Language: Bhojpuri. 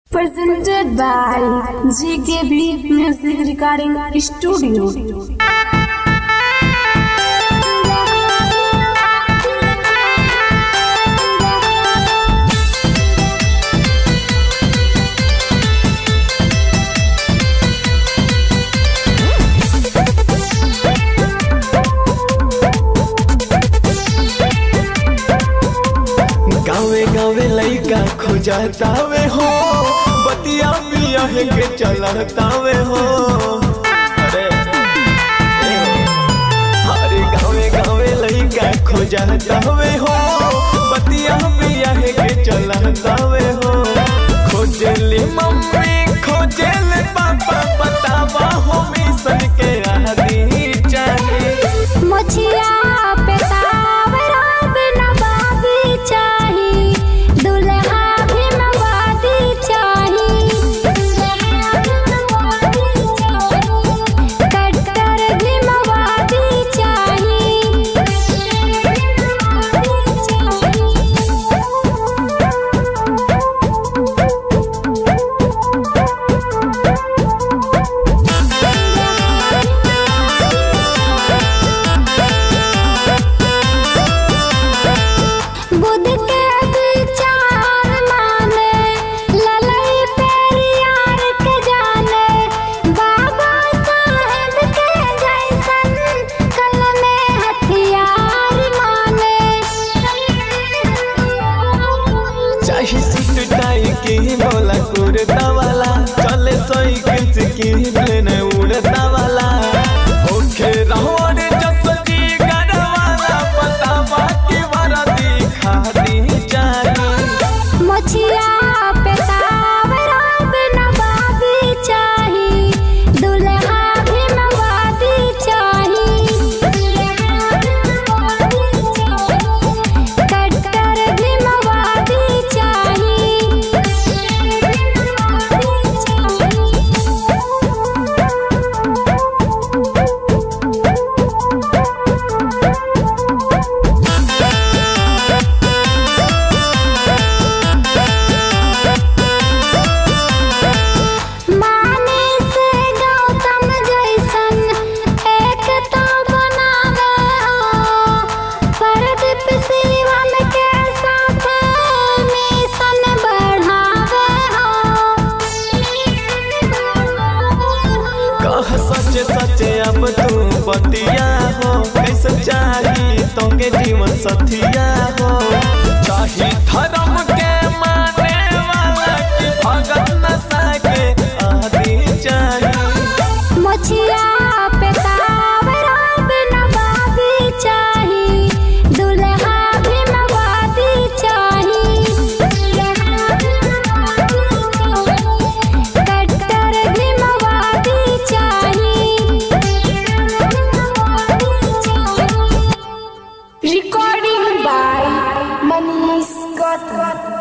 Presented by GKB Music Recording Studio. गावे गावे लइका खोजतावे हो बतिया पिया है के चलतावे हो अरे ए हो। अरे गावे गावे लइका खोजतावे हो बतिया पिया है के चलतावे हो खोजली मम्मी खोजले पापा बतावा हो मिशन के आदि चाहिए मुछिया पे तावरा बिना बाबी चाही दुल्हा भी मवादी चाही कट्टर भी मवादी बुध के विचार माने ललई पेरियार के जाने बाबा साहेब के जैसन कल में हथियार माने चाहे सूट टाई की बोला कुर्ता वाला चले साइकिल से की प्लेन उड़ता वाला ओखे रोड जसजी गड़वाला पता बाकी वरदी खाती चाहिए मुछिया पे तावरा बिना बाबी चाही दुल्हा भी मवादी चाही कट्टर भी मवादी माने से गौतम जैसन एक तो बनावे हो परदीप शिवम के साथ मिशन बढ़ावे हो कह सच सच अब तू बतिया हो कैसे चाही तो के जीवन सथिया हो चाही धर्म के माने वाला की भगत नशा के आदि चाहिए मुछिया पे तावरा बिना बाबी चाही दुल्हा भी मवादी चाही कट्टर भी मवादी चाही Recording by Manish Gautam.